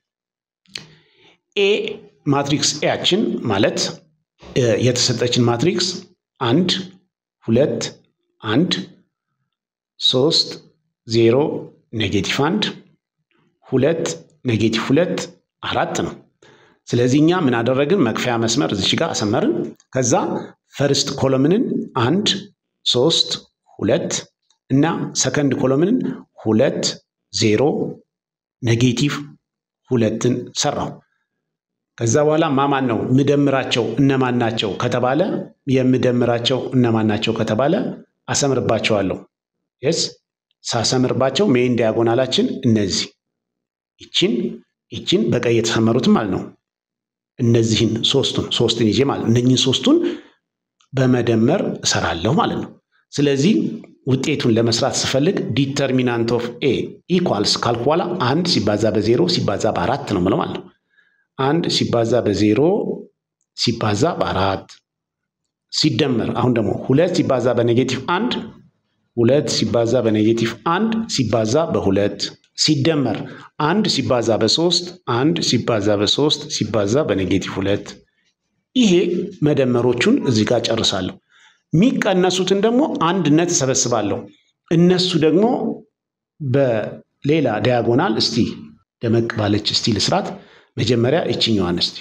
ኤ ማትሪክስ ኤያችን ማለት የተሰጠችን ማትሪክስ አንድ ሁለት አንድ ሶስት ዜሮ ኔጌቲቭ አንድ ሁለት ኔጌቲቭ ሁለት አራት ነው። ስለዚህ እኛ ምን አደረግን? መክፈያ መስመር እዚች ጋር አሰመርን። ከዛ ፈርስት ኮሎምንን አንድ ሶስት ሁለት እና ሰከንድ ኮሎምንን ሁለት ዜሮ ኔጌቲቭ ሁለትን ሰራው። ከዛ በኋላ ማማን ነው ምደምራቸው እነማን ናቸው ከተባለ የምደምራቸው እነማን ናቸው ከተባለ አሰምርባቸዋለሁ። የስ ሳሰምርባቸው ሜን ዲያጎናላችን እነዚህ ይችን ይችን በቀይ የተሰመሩትን ማለት ነው። እነዚህን ሶስቱን ሶስትን ይዤ ማለት እነኝህን ሶስቱን በመደመር እሰራለሁ ማለት ነው። ስለዚህ ውጤቱን ለመስራት ስፈልግ ዲተርሚናንት ኦፍ ኤ ኢኳልስ ካልኩ በኋላ አንድ ሲባዛ በዜሮ ሲባዛ በአራት ነው ምለው ማለት ነው። አንድ ሲባዛ በዜሮ ሲባዛ በአራት ሲደመር አሁን ደግሞ ሁለት ሲባዛ በኔጌቲቭ አንድ ሁለት ሲባዛ በኔጌቲቭ አንድ ሲባዛ በሁለት ሲደመር አንድ ሲባዛ በሶስት አንድ ሲባዛ በሶስት ሲባዛ በኔጌቲቭ ሁለት ይሄ መደመሮቹን እዚህ ጋር ጨርሳለሁ። የሚቀነሱትን ደግሞ አንድነት እሰበስባለሁ። እነሱ ደግሞ በሌላ ዲያጎናል እስቲ ደመቅ ባለች እስቲ ልስራት። መጀመሪያ ይችኛዋን እስቲ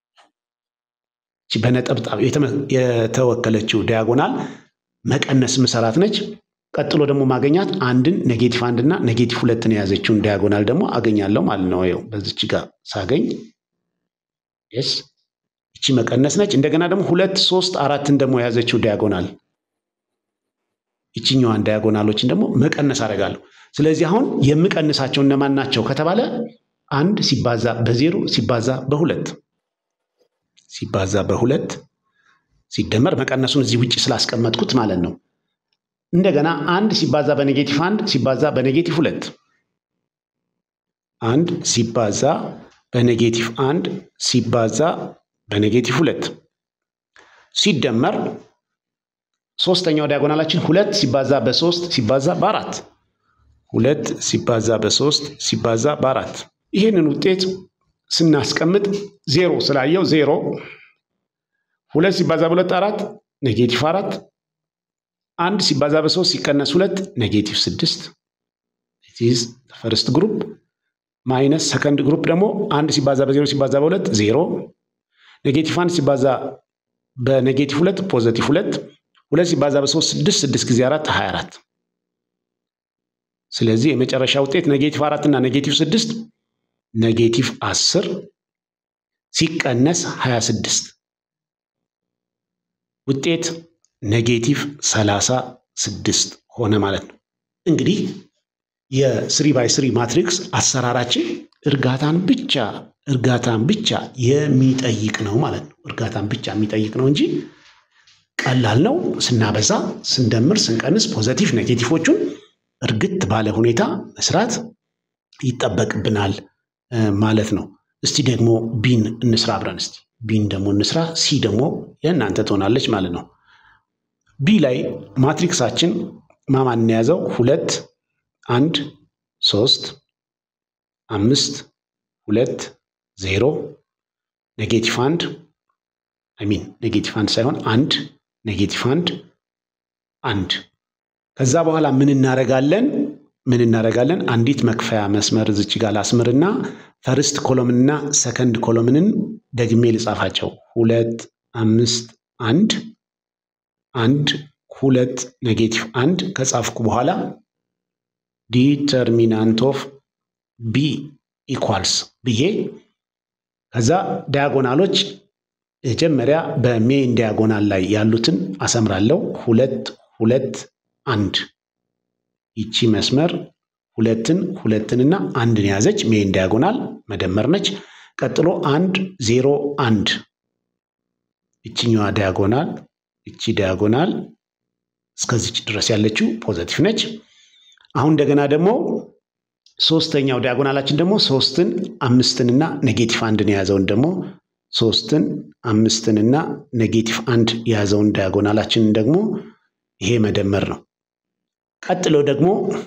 በነጠብጣብ የተወከለችው ዲያጎናል መቀነስ ምሰራት ነች። ቀጥሎ ደግሞ ማገኛት አንድን ኔጌቲቭ አንድ እና ኔጌቲቭ ሁለትን የያዘችውን ዲያጎናል ደግሞ አገኛለሁ ማለት ነው። ይኸው በዚች ጋር ሳገኝ ስ እቺ መቀነስ ነች። እንደገና ደግሞ ሁለት ሶስት አራትን ደግሞ የያዘችው ዲያጎናል ይችኛዋን ዲያጎናሎችን ደግሞ መቀነስ አደርጋለሁ። ስለዚህ አሁን የምቀንሳቸው እነማን ናቸው ከተባለ አንድ ሲባዛ በዜሮ ሲባዛ በሁለት ሲባዛ በሁለት ሲደመር መቀነሱን እዚህ ውጭ ስላስቀመጥኩት ማለት ነው። እንደገና አንድ ሲባዛ በኔጌቲቭ አንድ ሲባዛ በኔጌቲቭ ሁለት አንድ ሲባዛ በኔጌቲቭ አንድ ሲባዛ በኔጌቲቭ ሁለት ሲደመር ሶስተኛው ዲያጎናላችን ሁለት ሲባዛ በሶስት ሲባዛ በአራት ሁለት ሲባዛ በሶስት ሲባዛ በአራት ይህንን ውጤት ስናስቀምጥ ዜሮ ስላየው ዜሮ ሁለት ሲባዛ በሁለት አራት ኔጌቲቭ አራት አንድ ሲባዛ በሶስት ሲቀነስ ሁለት ኔጌቲቭ ስድስት ፈርስት ግሩፕ ማይነስ ሰከንድ ግሩፕ ደግሞ አንድ ሲባዛ በዜሮ ሲባዛ በሁለት ዜሮ ኔጌቲቭ አንድ ሲባዛ በኔጌቲቭ ሁለት ፖዘቲቭ ሁለት ሁለት ሲባዛ በሶስት ስድስት ስድስት ጊዜ አራት ሀያ አራት ስለዚህ የመጨረሻ ውጤት ኔጌቲቭ አራት እና ኔጌቲቭ ስድስት ኔጌቲቭ አስር ሲቀነስ ሀያ ስድስት ውጤት ኔጌቲቭ ሰላሳ ስድስት ሆነ ማለት ነው። እንግዲህ የስሪ ባይ ስሪ ማትሪክስ አሰራራችን እርጋታን ብቻ እርጋታን ብቻ የሚጠይቅ ነው ማለት ነው። እርጋታን ብቻ የሚጠይቅ ነው እንጂ ቀላል ነው። ስናበዛ፣ ስንደምር፣ ስንቀንስ ፖዘቲቭ ኔጌቲቮቹን እርግት ባለ ሁኔታ መስራት ይጠበቅብናል ማለት ነው። እስቲ ደግሞ ቢን እንስራ አብረን እስቲ ቢን ደግሞ እንስራ። ሲ ደግሞ የእናንተ ትሆናለች ማለት ነው። ቢ ላይ ማትሪክሳችን ማማን የያዘው ሁለት አንድ ሶስት አምስት ሁለት ዜሮ ኔጌቲቭ አንድ ሚን ኔጌቲቭ አንድ ሳይሆን አንድ ኔጌቲቭ አንድ አንድ ከዛ በኋላ ምን እናደርጋለን? ምን እናደርጋለን? አንዲት መክፈያ መስመር እዚች ጋር ላስምርና ፈርስት ኮሎምንና ሰከንድ ኮሎምንን ደግሜ ልጻፋቸው። ሁለት አምስት አንድ አንድ ሁለት ኔጌቲቭ አንድ ከጻፍኩ በኋላ ዲተርሚናንት ኦፍ ቢ ኢኳልስ ብዬ ከዛ ዲያጎናሎች መጀመሪያ በሜን ዲያጎናል ላይ ያሉትን አሰምራለሁ። ሁለት ሁለት አንድ ይቺ መስመር ሁለትን ሁለትንና አንድን የያዘች ሜን ዲያጎናል መደመር ነች። ቀጥሎ አንድ ዜሮ አንድ ይችኛዋ ዲያጎናል ይቺ ዲያጎናል እስከዚች ድረስ ያለችው ፖዘቲቭ ነች። አሁን እንደገና ደግሞ ሶስተኛው ዲያጎናላችን ደግሞ ሶስትን አምስትንና ኔጌቲቭ አንድን የያዘውን ደግሞ ሶስትን አምስትንና ኔጌቲቭ አንድ የያዘውን ዲያጎናላችንን ደግሞ ይሄ መደመር ነው። ቀጥሎ ደግሞ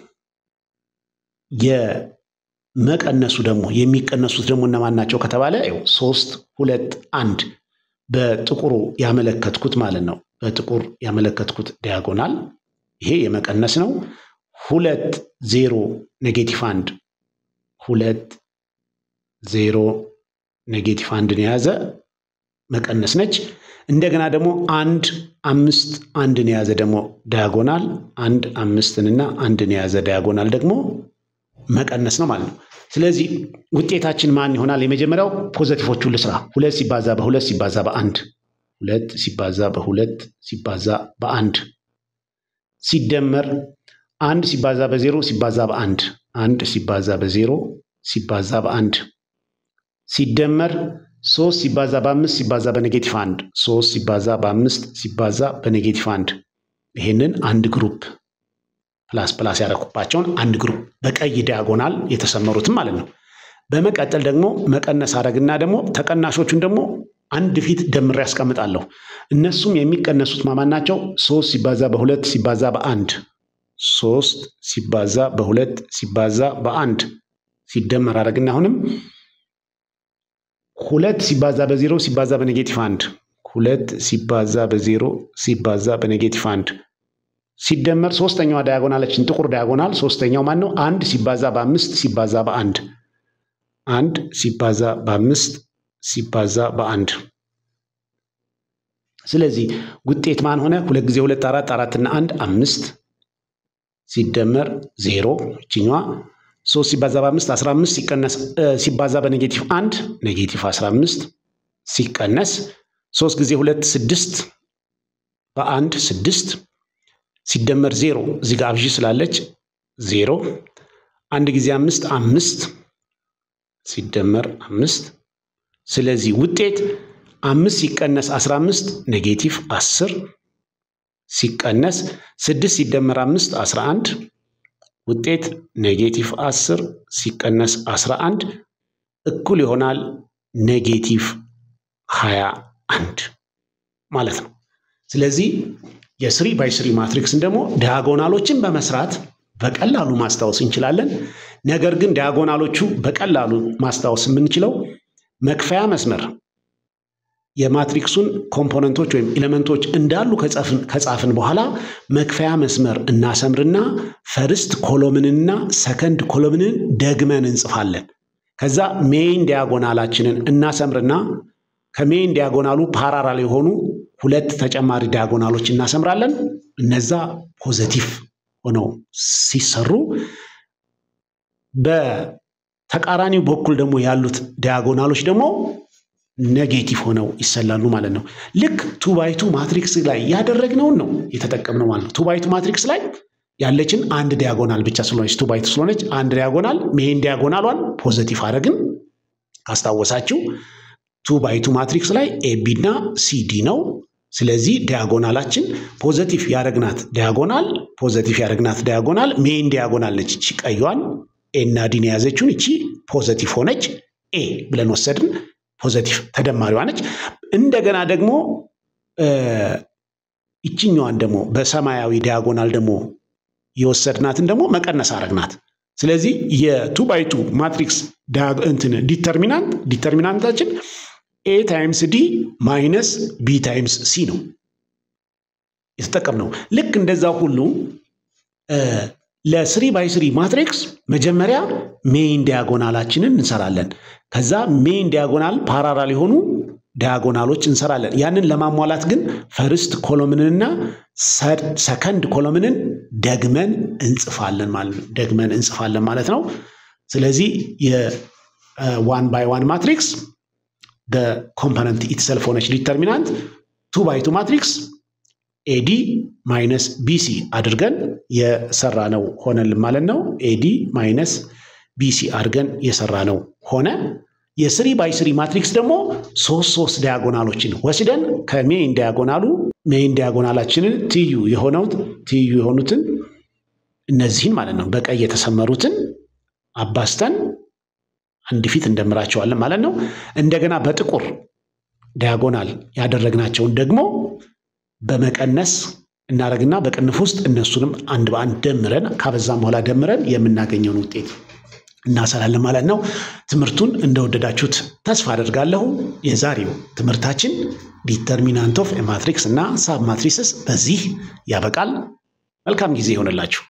የመቀነሱ ደግሞ የሚቀነሱት ደግሞ እነማን ናቸው ከተባለ ይኸው ሶስት ሁለት አንድ በጥቁሩ ያመለከትኩት ማለት ነው። በጥቁር ያመለከትኩት ዲያጎናል ይሄ የመቀነስ ነው። ሁለት ዜሮ ኔጌቲቭ አንድ ሁለት ዜሮ ኔጌቲቭ አንድን የያዘ መቀነስ ነች። እንደገና ደግሞ አንድ አምስት አንድን የያዘ ደግሞ ዳያጎናል አንድ አምስትንና አንድን የያዘ ዳያጎናል ደግሞ መቀነስ ነው ማለት ነው። ስለዚህ ውጤታችን ማን ይሆናል? የመጀመሪያው ፖዘቲቮቹን ልስራ። ሁለት ሲባዛ በሁለት ሲባዛ በአንድ ሁለት ሲባዛ በሁለት ሲባዛ በአንድ ሲደመር አንድ ሲባዛ በዜሮ ሲባዛ በአንድ አንድ ሲባዛ በዜሮ ሲባዛ በአንድ ሲደመር ሶስት ሲባዛ በአምስት ሲባዛ በኔጌቲቭ አንድ ሶስት ሲባዛ በአምስት ሲባዛ በኔጌቲቭ አንድ ይሄንን አንድ ግሩፕ ፕላስ ፕላስ ያደረኩባቸውን አንድ ግሩፕ በቀይ ዲያጎናል የተሰመሩትም ማለት ነው። በመቀጠል ደግሞ መቀነስ አረግና ደግሞ ተቀናሾቹን ደግሞ አንድ ፊት ደምሬ ያስቀምጣለሁ። እነሱም የሚቀነሱት ማማን ናቸው? ሶስት ሲባዛ በሁለት ሲባዛ በአንድ ሶስት ሲባዛ በሁለት ሲባዛ በአንድ ሲደመር አደረግና አሁንም ሁለት ሲባዛ በዜሮ ሲባዛ በኔጌቲቭ አንድ ሁለት ሲባዛ በዜሮ ሲባዛ በኔጌቲቭ አንድ ሲደመር ሶስተኛዋ ዳያጎናለችን ጥቁር ዳያጎናል ሶስተኛው ማን ነው? አንድ ሲባዛ በአምስት ሲባዛ በአንድ አንድ ሲባዛ በአምስት ሲባዛ በአንድ ስለዚህ ውጤት ማን ሆነ? ሁለት ጊዜ ሁለት አራት አራትና አንድ አምስት ሲደመር ዜሮ ይችኛዋ ሶስት ሲባዛ በአምስት አስራ አምስት ሲቀነስ ሲባዛ በኔጌቲቭ አንድ ኔጌቲቭ አስራ አምስት ሲቀነስ ሶስት ጊዜ ሁለት ስድስት በአንድ ስድስት ሲደመር ዜሮ እዚህ ጋር አብዢ ስላለች ዜሮ አንድ ጊዜ አምስት አምስት ሲደመር አምስት ስለዚህ ውጤት አምስት ሲቀነስ አስራ አምስት ኔጌቲቭ አስር ሲቀነስ ስድስት ሲደመር አምስት አስራ አንድ ውጤት ኔጌቲቭ አስር ሲቀነስ አስራ አንድ እኩል ይሆናል ኔጌቲቭ ሀያ አንድ ማለት ነው። ስለዚህ የስሪ ባይ ስሪ ማትሪክስን ደግሞ ዲያጎናሎችን በመስራት በቀላሉ ማስታወስ እንችላለን። ነገር ግን ዲያጎናሎቹ በቀላሉ ማስታወስ የምንችለው መክፈያ መስመር የማትሪክሱን ኮምፖነንቶች ወይም ኤሌመንቶች እንዳሉ ከጻፍን በኋላ መክፈያ መስመር እናሰምርና ፈርስት ኮሎምንና ሰከንድ ኮሎምንን ደግመን እንጽፋለን። ከዛ ሜይን ዲያጎናላችንን እናሰምርና ከሜይን ዲያጎናሉ ፓራራል የሆኑ ሁለት ተጨማሪ ዲያጎናሎች እናሰምራለን። እነዛ ፖዘቲቭ ሆነው ሲሰሩ በተቃራኒው በኩል ደግሞ ያሉት ዲያጎናሎች ደግሞ ኔጌቲቭ ሆነው ይሰላሉ ማለት ነው። ልክ ቱ ባይ ቱ ማትሪክስ ላይ ያደረግነውን ነው የተጠቀምነው ማለት ነው። ቱ ባይ ቱ ማትሪክስ ላይ ያለችን አንድ ዲያጎናል ብቻ ስለሆነች ቱ ባይ ቱ ስለሆነች አንድ ዲያጎናል ሜይን ዲያጎናሏን ፖዘቲቭ አደረግን። ካስታወሳችሁ ቱ ባይ ቱ ማትሪክስ ላይ ኤቢ እና ሲዲ ነው። ስለዚህ ዲያጎናላችን ፖዘቲቭ ያደረግናት ዲያጎናል ፖዘቲቭ ያደረግናት ዲያጎናል ሜይን ዲያጎናል ነች። እቺ ቀዩዋን ኤ እና ዲን የያዘችውን እቺ ፖዘቲቭ ሆነች ኤ ብለን ወሰድን። ፖዘቲቭ ተደማሪዋ ነች። እንደገና ደግሞ ይችኛዋን ደግሞ በሰማያዊ ዲያጎናል ደግሞ የወሰድናትን ደግሞ መቀነስ አረግናት። ስለዚህ የቱ ባይ ቱ ማትሪክስ እንትን ዲተርሚናንት ዲተርሚናንታችን ኤ ታይምስ ዲ ማይነስ ቢ ታይምስ ሲ ነው የተጠቀምነው። ልክ እንደዛ ሁሉ ለስሪ ባይ ስሪ ማትሪክስ መጀመሪያ ሜይን ዲያጎናላችንን እንሰራለን። ከዛ ሜይን ዲያጎናል ፓራራል የሆኑ ዲያጎናሎች እንሰራለን። ያንን ለማሟላት ግን ፈርስት ኮሎምንንና ሰከንድ ኮሎምንን ደግመን እንጽፋለን ማለት ነው። ደግመን እንጽፋለን ማለት ነው። ስለዚህ የዋን ባይ ዋን ማትሪክስ ኮምፖነንት ኢትሰልፍ ሆነች ዲተርሚናንት ቱ ባይ ቱ ማትሪክስ ኤዲ ማይነስ ቢሲ አድርገን የሰራ ነው ሆነልን ማለት ነው። ኤዲ ማይነስ ቢሲ አድርገን የሰራ ነው ሆነ። የስሪ ባይ ስሪ ማትሪክስ ደግሞ ሶስት ሶስት ዲያጎናሎችን ወስደን ከሜይን ዲያጎናሉ ሜይን ዲያጎናላችንን ትዩ የሆነው ትዩ የሆኑትን እነዚህን ማለት ነው በቀይ የተሰመሩትን አባስተን አንድ ፊት እንደምራቸዋለን ማለት ነው። እንደገና በጥቁር ዲያጎናል ያደረግናቸውን ደግሞ በመቀነስ እናደረግና በቅንፍ ውስጥ እነሱንም አንድ በአንድ ደምረን ካበዛም በኋላ ደምረን የምናገኘውን ውጤት እናሰላለን ማለት ነው። ትምህርቱን እንደወደዳችሁት ተስፋ አደርጋለሁ። የዛሬው ትምህርታችን ዲተርሚናንት ኦፍ ማትሪክስ እና ሳብ ማትሪስስ በዚህ ያበቃል። መልካም ጊዜ ይሆንላችሁ።